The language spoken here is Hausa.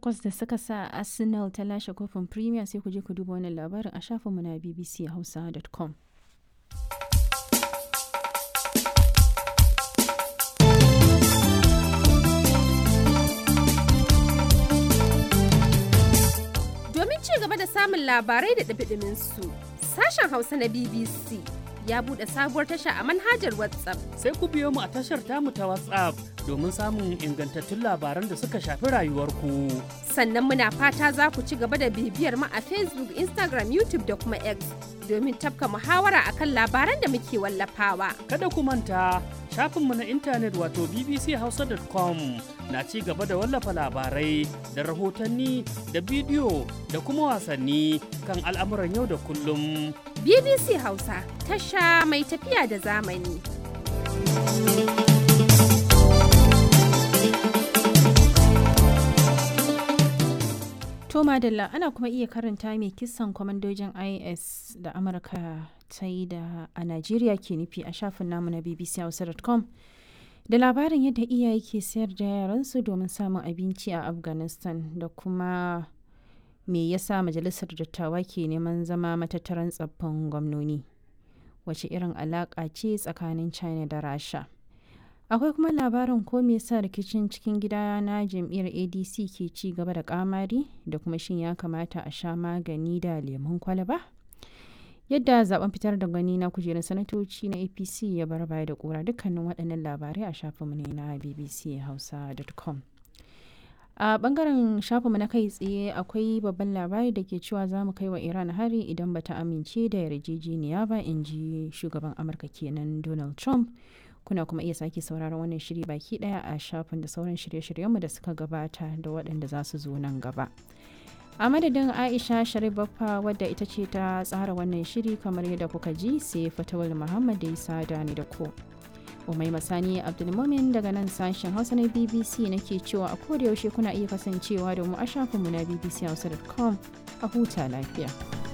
takwas da suka sa arsenal ta lashe kofin premier sai ku je ku duba wannan labarin a shafinmu na bbchausa.com Domin ci gaba da samun labarai da ɗumi su sashen Hausa na BBC ya buɗe sabuwar tasha a manhajar WhatsApp. Sai ku biyo mu a tashar tamu ta WhatsApp domin samun ingantattun labaran da suka shafi rayuwarku. Sannan muna fata za ku ci gaba da bibiyar mu a Facebook, Instagram, YouTube da kuma X domin tafka muhawara akan labaran da muke wallafawa. Kada ku manta shafinmu na intanet wato bbchausa.com na ci gaba da wallafa labarai da rahotanni da bidiyo da kuma wasanni kan al'amuran yau da kullum. BBC Hausa tasha mai tafiya da zamani. To Madalla ana kuma iya karanta mai kisan kwamandojin IS da Amurka ta yi da a Najeriya ke nufi a shafin namu na bbchausa.com da labarin yadda iyaye ke sayar da yaransu domin samun abinci a Afghanistan da kuma me yasa majalisar dattawa ke neman zama matattaran tsaffin gwamnoni wace irin alaƙa ce tsakanin China da Rasha. akwai kuma labarin ko me yasa rikicin cikin gida na jam'iyyar adc ke ci gaba da kamari da kuma shin ya kamata a sha magani da lemun kwalaba yadda zaben fitar da gani na kujerar sanatoci na apc ya bar baya da kura dukkanin waɗannan labarai a shafinmu ne na bbchausa.com a bangaren shafinmu na kai tsaye akwai babban labari da ke cewa za mu kai wa iran hari idan bata amince da yarjejeniya ba in ji shugaban amurka kenan donald trump kuna kuma iya sake sauraron wannan shiri baki daya a shafin da sauran shirye-shiryenmu da suka gabata da waɗanda za su zo nan gaba a madadin aisha sharibaffa wadda ita ce ta tsara wannan shiri kamar yadda kuka ji sai fatawal muhammad da isa da ni da ku umai masani abdulmumin daga nan sashen hausa na bbc nake cewa a koda yaushe kuna iya kasancewa da mu a shafinmu na bbchausa.com a huta lafiya